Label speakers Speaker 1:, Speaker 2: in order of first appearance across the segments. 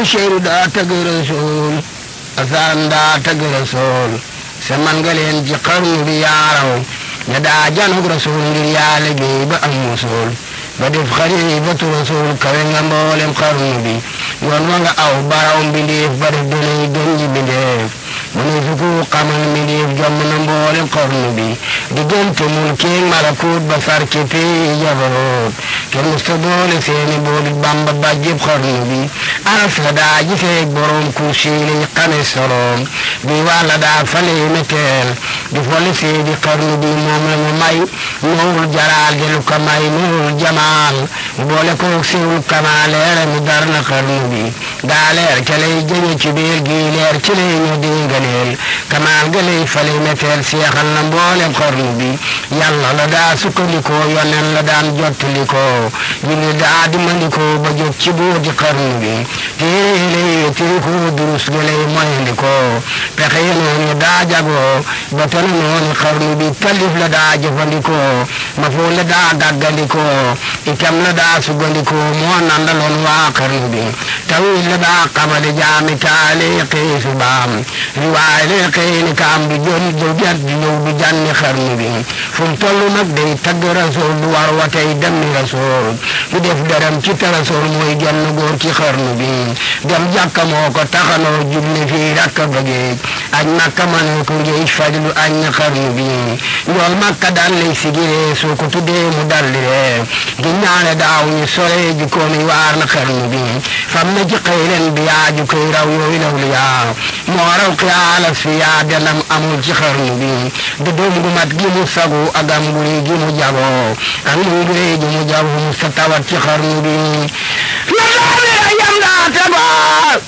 Speaker 1: Basiiru daa tagg Rasuul Asan daa tagg Rasuul sa man nga leen ci xarnu bi yaaraw ña daa janug Rasuul ngir yaa liggéey ba am musul ba def xalifatu Rasuul kawe nga mboolem xarnu bi yoon wa nga aw baraw mbindeef ba def donay gën ji mbindeef mu ne su ko xamal mbindeef jomm na mboolem xarnu bi diggante mulkeeg malakut ba far ci pii jabaroot kenn musta boole seeni booli bamba ba jëb xarnu bi aras la daa giseeg borom kursi lay xame soroom bi wàlla daa fale meteel di fole seedi xarnu bi moom la mu may noowul jalaal di lu ko may noowul jamaal boole koog siwul kamaa leere mu dar na xarnu bi daa leer ca lay jëñe ci biir gi leer ci lay ñu dingaleel kamaal ga lay fale meteel seexal na mboolem xarnu bi yàlla la daa sukkandikoo yonen la daan jottalikoo julli daa dimandikoo ba jóg ci booti xarnu bi téere lay tirikoo durus ga lay moyandikoo pexe yi noonu daa jagoo ba tana noonu xarnu bi talif la daa jëfandikoo ma foo la daa daggandikoo itam la daa sugandikoo moo nandaloon waa xarnu bi tawil la daa xamale jaami taale xiisu baam riwaay le xëyni kaam du jon du jat du ñëw du janni xarnu bi fu mu toll nag day tagg rasool du war wa tey dem ni rasool du def dërëm ci te rasool mooy genn góor ci xarnu bi dem jàkka moo ko taxanoo julli fii rakka bëggeej añ makka mënoo ko ngeej fajlu añ na xarnu bi njool makka daan lay sigiree soo ko tuddee mu daldi ree gi ñaane daaw ñu sore ji koomi waar na xarnu bi fam na ci xëyren bi yaa ju koy raw yooyu law li yaa moo raw xiyaalas fi yaa denam amul ci xarnu bi du doom gu mat gi mu sagu ak am guri gi mu jagoo ak muy gure gi mu jagu mu sa tawat ci xarnu bi la daabi a yam daa tegoo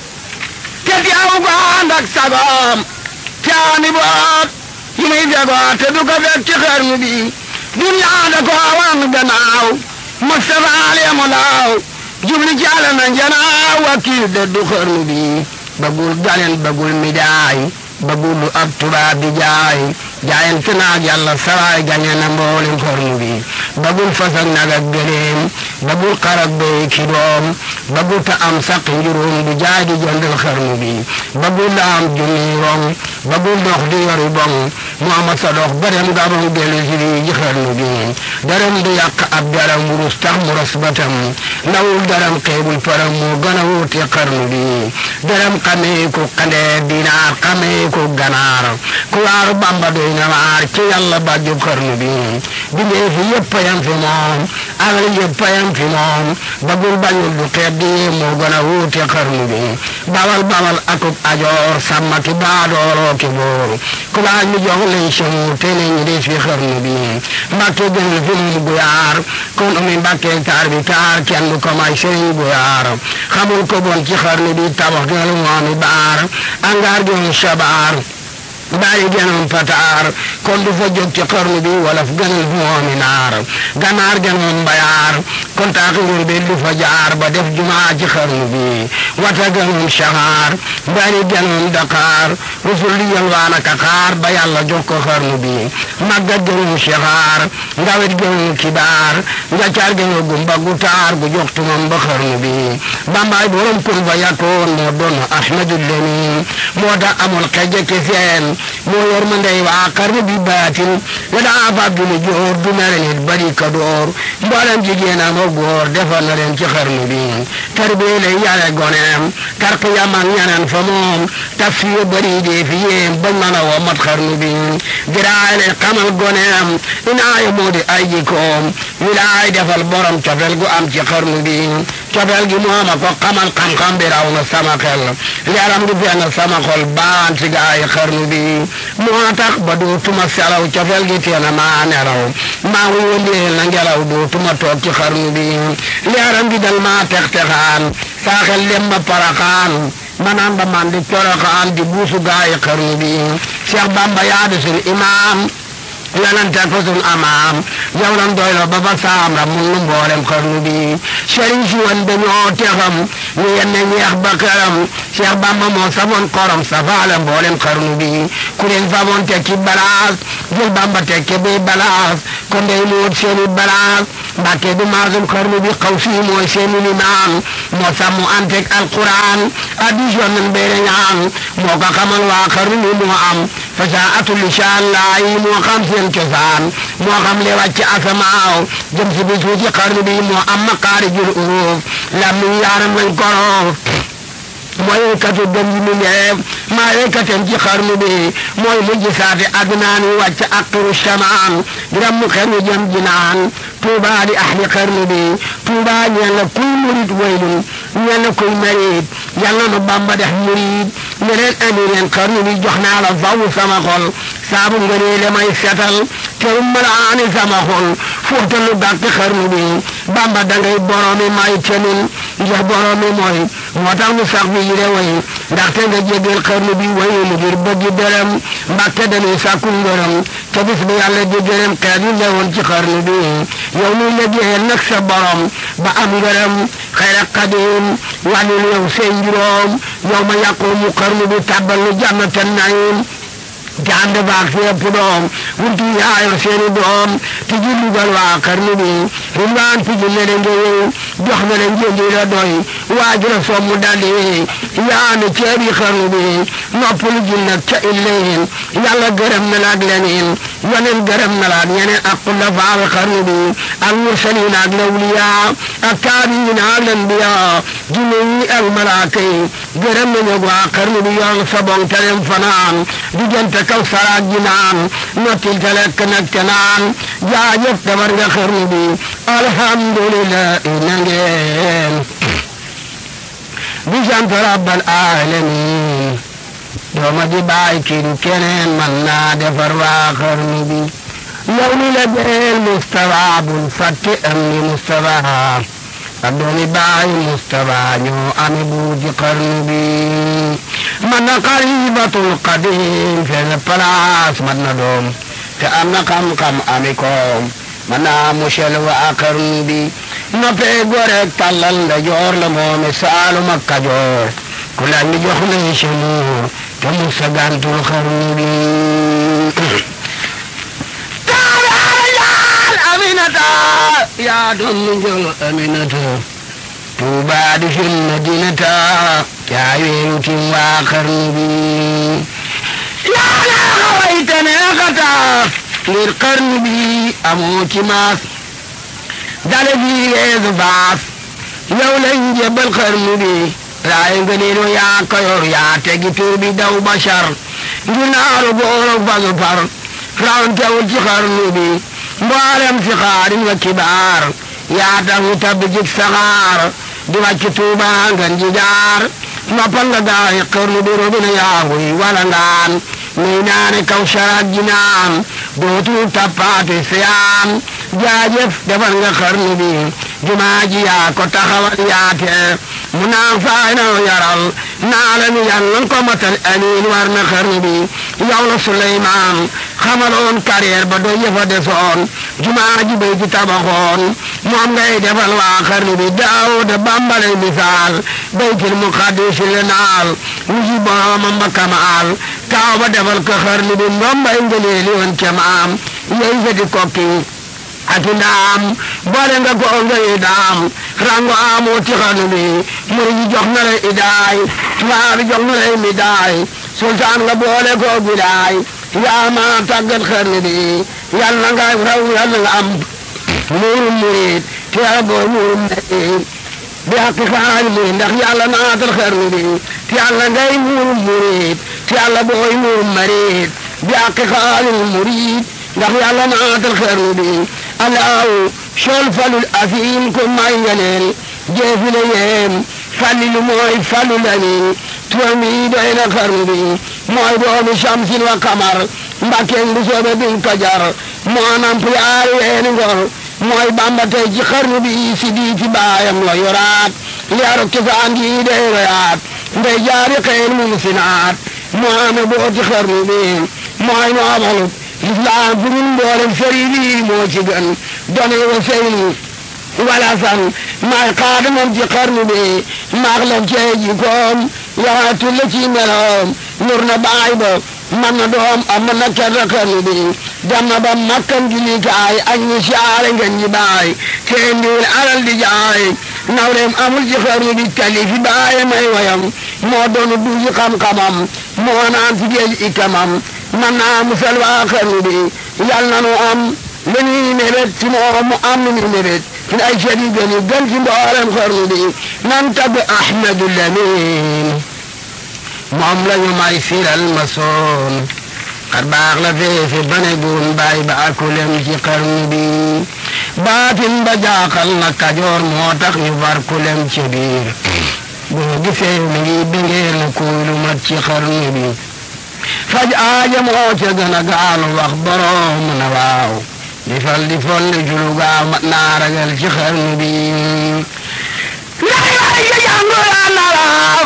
Speaker 1: te teew ko ànd ak sagoom caani boot yi muy jagoo te du ko fekk ci xarnu bi duniyaa da ko wan gannaaw Mustafa leemu laaw jubli ci Yàlla na njanaaw wakiil de du xarnu bi bagul galen bagul midaay bagul lu ab tubaab di jaay jaayante naag yàlla saraay gañe na mboolem xarnu bi bagul fas ak nag ak gëléem bagul xar ak béy ki doom bagul ta am saq njuróom du jaay di jëndal xarnu bi bagul la am junni rong bagul dox di yori bong mu ama sa dox ba dem gabon dellu si lii ji xarnu bi daram du yàq ab daram wurus tax mu ras batam ndawul daram xeebul param moo gën a wuute xarnu bi daram xamee ko xandee dinaar xamee ko ganaar ku waaru bamba doy na waar ci yàlla bàjjub xarnu bi bindee fi yëpp yam fi moom alal yëpp yam fi moom bagul bañul du xeeb di moo gën a wuute xarnu bi bawal bawal akub ajoor sàmmaki baadooroo ki boor ku laaj mi jox lay sëmu te ne ñi des fi xarnu bi mbàkke gënal fi moom guyaar kon umi mbàkke taar bi taar kenn du ko may sëriñ guyaar xamul ko bon ci xarnu bi tabax gënal moomi baar angaar gënal sabaar bàyyi genoon pataar kon du fa jóg ci xarnu bi wala fu gënal moomi naar ganaar genoon mbayaar kon taaxirul bi du fa jaar ba def jumaa ci xarnu bi wata gënoon saxaar bari genoon daqaar rusul di yalwaan ak xaar ba yàlla jox ko xarnu bi màggat gënoon saxaar ngawet gënoon kibaar njaccaar gënoon gumba gu taar gu jox tumam ba xarnu bi bambaay borom kun fa yakkoon moo doon ahmadul lamin moo tax amul xeje ke seen moo yor ma ndey waa xarnu bi baatin la daa fab du joor du mere nit bari ka door mboolem jigéen ak góor defar na leen ci xarnu bi tarbiyee lay yare goneem tarqiyam ak ñeneen fa moom tafsiir bari dee fi yéem bañ mën a woo mat xarnu bi diraay lay xamal goneem inaaya moo di ay jikoom wilaay defal borom cofel gu am ci xarnu bi cofel gi moom a ko xamal xam-xam bi raw na sama xel yaram gi benn sama xol baan ci gaay xarnu bi moo tax ba dootuma selaw cofel gi teena maa nelaw maa ngi wëndeel na ngelaw dootuma toog ci xarnu bi yaram gi dal maa tex texaan saa xel dem ba paraxaan manaan ba man di coroxaan di buusu gaay xarnu bi Cheikh Bamba yaa di sun imaam yonente ko sun amaam yow lan doyloo ba ba saam ra mun nu mboolem xarnu bi sëriñ si woon dañoo texam ñu yenne ñeex ba këram Cheikh Bamba moo safoon korom safaale mboolem xarnu bi ku leen famoon tekki balaas jël Bamba tekke bi balaas kon day mu wut seeni balaas mbàkke du maasum xarnu bi xaw fii mooy seeni limaam moo sàmmu antek alquran addis yoon nan beere ñaan moo ko xamal waa xarnu bi moo am fasaatu lisaan laayi moo xam seen cosaan moo xam le wàcc asamaaw jëm si bi suuti xarnu bi moo am maqaarijul uruuf lam mi yaaram lañ koroof mooy katu dem yi mu neef maa yey katem ci xarnu bi mooy mujj saate adnaan wi wàcc aqiru shamaan diram mu xer wi jëm jinaan tuuba li ahli xarnu bi tuuba ñeel na kuy murit waylun ñeel na kuy marit yàlla nu bamba def murit ne leen andi leen xarnu bi jox naa la faw sama xol saabu ngënee le may setal terum malaani sama xol fóotalu gàtt xarnu bi bamba dangay boromi may tenin ndax boromi mooy moo tax nu sax bi yire way ndaxte nga jégal xarnu bi wayu mu ngir bëggi dërëm mbàkke dañuy sàkku ngërëm ca bis bi yàlla di gërëm xeet yu newoon ci xarnu bi yow muy liggéeyal nag sa borom ba am ngërëm xayra xadim wàllul yow seen juróom yow ma yàqu mu xarnu bi tàbbal nu jànnatan naim te ànd baag si yëpp doom wuntu yaayor seeni doom te ji lugal waa xarnu bi rilwaan ti ji ne nga yow jox na leen njëndi la doy waaj la soom mu daldi yaa ne ceebi xarnu bi noppalu ji nag ca illeen yàlla gërëm na la ak leneen yeneen gërëm na la ak ñeneen ak xulafaa xarnu bi ak mursaliin ak lawliyaa ak taabiin ak lanbiyaa jinne yi ak malaaka yi gërëm nañu waa xarnu bi yor sa bon telem fanaan diggante kaw saraag ji naan nottil te lekk nag te naan jaajëf tabar nga xarnu bi alhamdulillah na ngeen di sant rabbal alamin dooma di bàyyi kii du keneen man naa defar waa xarnu bi yow ni la beel Mustafa bul fàtte am ni Mustafa ak doomi bàyyi Mustafa ñoo ame buuti xarnu bi man na xalifatul qadim fenn place man na doom te am na xam-xam ami koom man naa musel waa xarnu bi noppee gore tàllal nda joor la moome saalum ak kajoor ku laaj mi jox lay semuur te musa gantul xarnu bi taalaal aminata yaa doon mu njol aminata tuuba di fil madinata yaa weeru tim waa xarnu bi yaa naa xawayta neexata ngir xarnu bi amoo ci maas dale bii weesu faas yow lañ jébbal xarnu bi raay nga neenu yaa kayor yaa tegi tur bi daw bashar ngir naaru góoro fasu far rawantewul ci xarnu bi mboolem si xaarin wa kibaar yaa tax ñu tabbi jik saxaar di wàcc tuuba ngan ji jaar noppal nga gaay xarnu bi robina yaahuy wala ngaan nuy naane kaw saraat ji naan dootul tappaate siyaan jaajëf defal nga xarnu bi jumaa ji yaa ko taxawal yaate mu naan faay na yaral naa la mi yan lan ko matal amiin war na xarnu bi yow la Suleymaan xamaloon carrière ba doo yëfa desoon jumaa ji bay ci tabaxoon moom ngay defal waa xarnu bi Daawuda bambalay misaal baytil muqaddis la naal wuji boromam ba kamaal taaw ba defal ko xarnu bi ndombay ngëneeli woon ca maam yey seti kokki ati ndaam boole nga ko ngay daam rango amoo ci xarnu bi muri ji jox na la idaay tubaab bi jox na la midaay sultaan nga boole ko bidaay yaa ma tàggat xarnu bi yàlla nga raw yàlla nga am muurum murid te yàlla boo muurum murid bi hakki xaali murid ndax yàlla naatal xarnu bi te yàlla ngay muurum murid te yàlla booy muurum marid bi hakki xaali murid ndax yàlla naatal xarnu bi alaaw sol falul afiin ko may ngeneel jeefile yeem fallilu mooy falul amin turam yi doy na xarnu bi mooy doomi shamsin wa kamar mbàkkeen bu soobe bin kajar moo namp yaari weeni ngor mooy bamba tey ci xarnu bi si diiti baayam la yoraat liyaaro cosaan gi dey royaat ndey jaari xeen mum sinaat moo ame booti xarnu bi mooy noobalut lislaam fu ñun mboolem sëriñ yi moo ci gën done wa seyni wala san maay xaadamam ci xarnu bi maax la cee ji koom yaxaatu la ci meloom nur na baay ba man na doom am na kerta xarnu bi dem na ba makkam julikaay ak ñi siyaare ngeen ñi baay te ndiwul alal di jaay nawleem amul ci xarnu bi talifi baaye may wayam moo doonu duuji xam-xamam moo naan ci géej ikamam man naa musal waa xarnu bi yal na nu am li ñuy mébét ci moom mu am lu ñuy mébét ci ay seet yu gën yu gën ci mboolem xarnu bi nan tagg Ahmadu Lamin moom la ñu may siral ma soon xar baax la feefe bane gun bàyyi ba akulem ci xarnu bi baatin ba jaaxal na kajoor moo tax ñu far kulem ci biir boo gisee mi ngi bëngee na kuy lu mat ci xarnu bi faj aaja moo ca gën a gaalu wax borom na waaw di fal di folli julu gaaw mat naa ragal ci xarnu bi lay lay ga jànguraan arab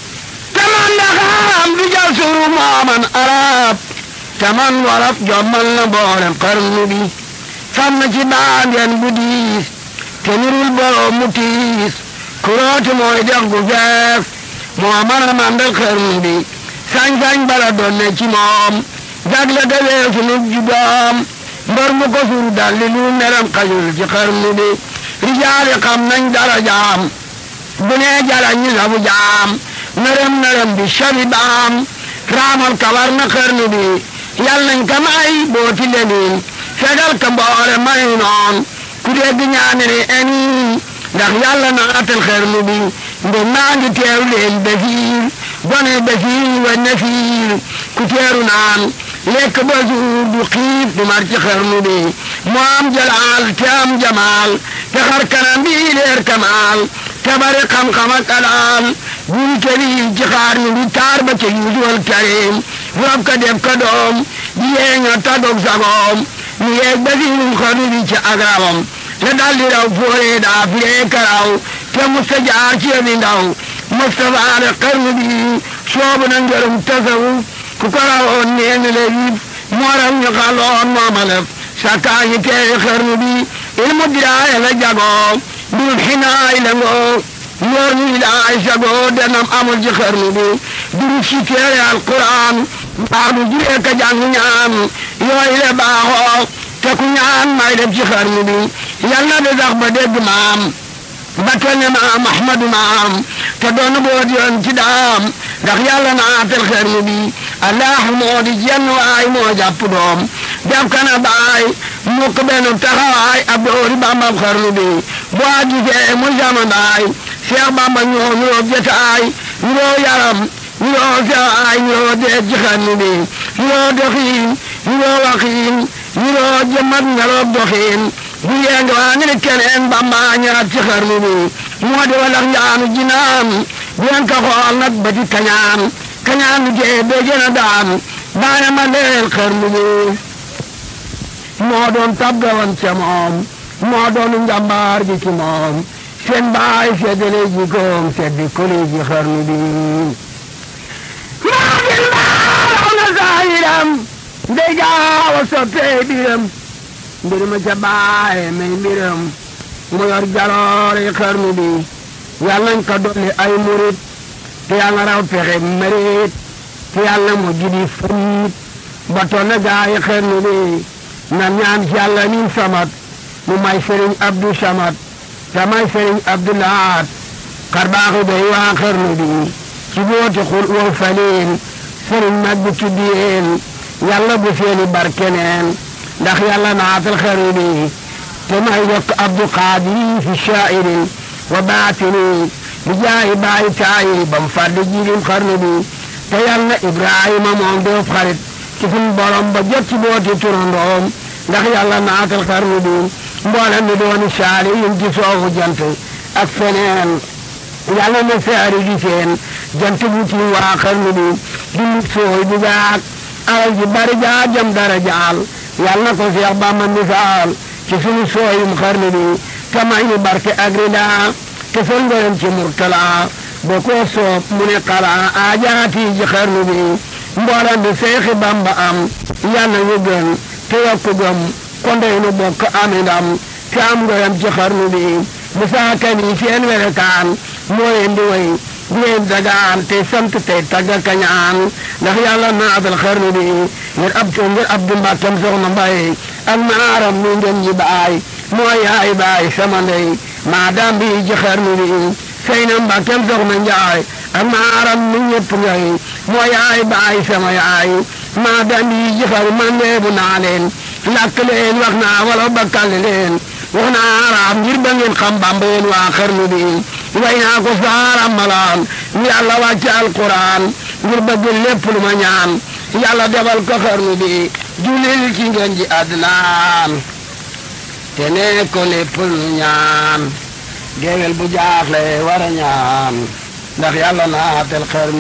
Speaker 1: taman daxaam du jal suru mooman arab taman warab jommal na boolem xarnu bi fam na ci baandeen bu diis te nirul borom mu tiis kurooti mooy dex gu fees moo mën a mandal xarnu bi sañ-sañ bala doon ne ci moom jagle ga weesu nu jubaam mbër mu ko suur dalli lu meram xajul ci xarnu bi rijaali xam nañ dara jaam bu nee jala ñu sabu jaam nërëm nërëm bi shabi baam raamal kawar na xarnu bi yal nañ ka may booti lenin fegal ka mboore may noon ku dégg ñaane ne eni ndax yàlla naatal xarnu bi nde maa ngi teeru leen basiir gone basiir wa nafiir ku teeru naan lekk ba suur du xiif du mar ci xarnu bi mu am jalaal te am jamaal te xar kanam bi leer kamaal te bari xam-xam ak alaal bul tëri ci xarnu bi taar ba ca yuusuwal karim rob ka def ka doom di yeeña tagog sagoom ni yeeg basiirum xarnu bi ci agrawam te daldi raw fooree daa firee karaw te musta jaar ci yëfi ndaw Mustafa ale xarnu bi soobu na ngërëm tasawuf ku ko rawoon neen le yib mooram ñu xaloon moomalef sakkaa ñi teewi xarnu bi ilmu diraaya la jagoo mbirub xinaay la ngoo ñoor ñu ilaay sagoo denam amul ci xarnu bi durub si teere alquran mbaax du juree ka jàng ñaan yooyu le baaxoo te ku ñaan may def ci xarnu bi yal na de sax ba dégg maam ba toll ne maam ahmadu maam te doon boot yoon ci daam ndax yàlla naatal xarnu bi allah moo di jenn waay moo jàpp doom def kana baay mukk benn taxawaay ab doori bambam xarnu bi bu a gisee mu sama baay seex bamba ñoo ñoo jotaay ñoo yaram ñoo sewaay ñoo deet ci xarnu bi ñoo doxiin ñoo waxiin ñoo jëmat ngeloog doxiin bu yeenga waa ngi ne keneen bamba ñaat ci xarnu bi moo di walax njaanu jinaan bu yen ka xool nag ba di kañaan kañaan lu jee bee gën a daan baana ma leel xarnu bi moo doon tabgawan ca moom moo doon njambaar gi ci moom seen baay seddale ji koom seddi koli ji xarnu bi maa gin baaraw na saayiram ndey gaaw a soppee biram mbir ma ca baay may mbiram mu yor jaloore xarnu bi yàlla nañ ko dolli ay murit te yàlla raw pexe mëreet te yàlla mu gidi fariit ba toll na gaay xarnu bi na ñaan ci yàlla min samat mu may sëriñ Abdou Samat te may sëriñ Abdou Lahat xar baaxu day waa xarnu bi ci booti xul wow faleen sëriñ mag bi tuddiyeen yàlla bu seeni barkeneen ndax yàlla naatal xarnu bi te may yokk Abdou Qadir fi shaa'irin wa baatini bi jaayi baayi taayi bam fàddi jilim xarnu bi te yàlla Ibrahima moom doof xarit ci suñ borom ba jot ci booti turandoom ndax yàlla naatal xarnu bi mboolem mi dooni saali yin ci soowu jant ak feneen yàlla na saari di seen jant bu ci waa xarnu bi di nit sooy bu gaag alal ji bari jaa jëm dara jaal yàlla na ko Seex Bamba misaal ci sunu sooyum xarnu bi te may ñu barke ak rida te sol ngoyam ci murtala ba koo soob mu ne xala aajaati ji xarnu bi mboolem bi Seexi Bamba am yàlla ñu gën te yokk gëm kondey nu bokk ami ndam te am ngoyam ci xarnu bi bu saakani seen welekaan moo leen di way ngeen dagaan te sant tey tagga kañaan ndax yàlla naatal xarnu bi ngir ab ngir abdu mbàkkam soxna mbay ak maaram mi ngeen ji baay mooy yaay baay sama ndey maa daam bi ji xarnu bi sëy na mbàkkam soxna njaay ak maaram mi ñëpp ngay mooy yaay baay sama yaay maa daam bi ji xarnu man leebu naa leen làkk leen wax naa wala bakkal leen wax naa araam ngir ba ngeen xam bamba yéen waa xarnu bi way naa ko saaram malaan yàlla wàcce alquran ngir bëgg lépp lu ma ñaan yàlla defal ko xarnu bi julil ci ngeen ji adnaan te ne ko lépp lu ñaan géwél bu jaaxle war a ñaan ndax yàlla naatel xarnu